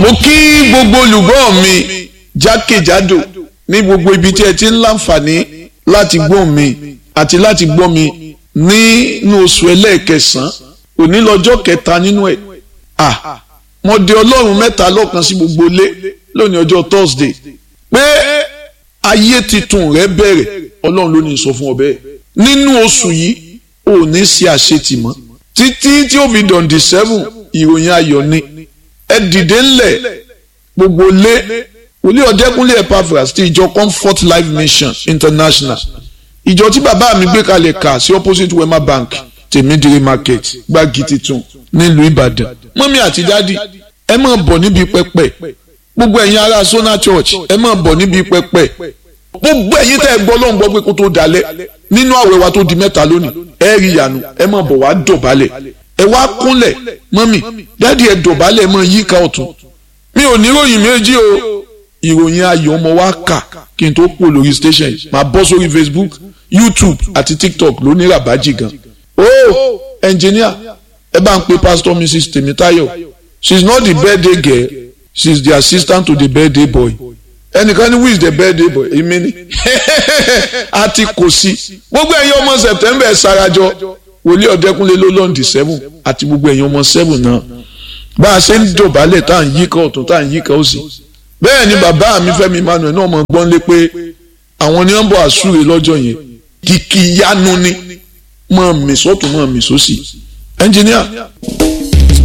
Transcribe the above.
mo kí gbogbo olùgbọ́ mi jákèjádò ní gbogbo ibi tí ẹ ti ń láǹfààní láti gbọ́ mi àti láti gbọ́ mi nínú oṣù ẹlẹ́ẹ̀kẹsàn-án òní lọ́jọ́ kẹta nínú ẹ̀ à mo de ọlọ́run mẹ́ta lọ́kan sí gbogbo ilé lónìí ọjọ́ Thursday pé ayé titun rẹ bẹ̀rẹ̀ ọlọ́run ló ní sọ fún ọ bẹ́ẹ̀ nínú oṣù yìí ò ní ṣe àṣetì mọ́ títí tí ó fi dọ̀ǹdì seven ìròyìn ayọ̀ ni ẹ dìde ńlẹ̀ gbogbo lé wòlíì ọ̀dẹ́kúnlé Epaphras ti ìjọ Comfort Life Mission International ìjọ tí bàbá mi gbé kalẹ̀ kà sí opposite Wema Bank tèmídìrí market gbági titun nílùú Ìbàdàn mọ́mí àti dádì ẹ máa bọ̀ níbi pẹpẹ gbogbo ẹ̀yin ará Sona Church ẹ máa bọ̀ níbi pẹpẹ gbogbo ẹ̀yin tẹ́ ẹ gbọ́ ló ń gbọ́ pé kó tó dalẹ̀ nínú àwẹ̀ wa tó di mẹ́ta lónìí ẹ rí ìyanu ẹ máa bọ̀ wá dọ̀bálẹ̀ ẹ wá kúnlẹ̀ mọ́mì dádì ẹ dọ̀bálẹ̀ mọ́ yíká ọ̀tún mi ò ní ròyìn méjì o ìròyìn ayọ̀ ọmọ wa kà kí n tó pò lórí station máa bọ́ sórí Facebook YouTube àti TikTok ló ní ràbájì gan o engineer ẹ bá ń pe pastor Mrs Temitayo she is not the birthday girl she is the assistant to the birthday boy ẹnìkan ní who is the birthday boy èmi ni àti kò sí gbogbo ẹ̀yin ọmọ September ẹ̀ sarajọ wòlíì ọ̀dẹ́kúnlé ló lọ́ǹdì seven àti gbogbo ẹ̀yin ọmọ seven náà bá a ṣe ń dọ̀bálẹ̀ tá à ń yíká ọ̀tún tá à ń yíká òsì bẹ́ẹ̀ ni bàbá mi Fẹ́mi Emmanuel náà mọ̀ gbọ́n lé pé àwọn ni wọ́n bọ̀ àsúre lọ́jọ́ yẹn kìkì yanu ni mọ̀ mí sọ́tún mọ̀ mí sósì ẹnjìníà.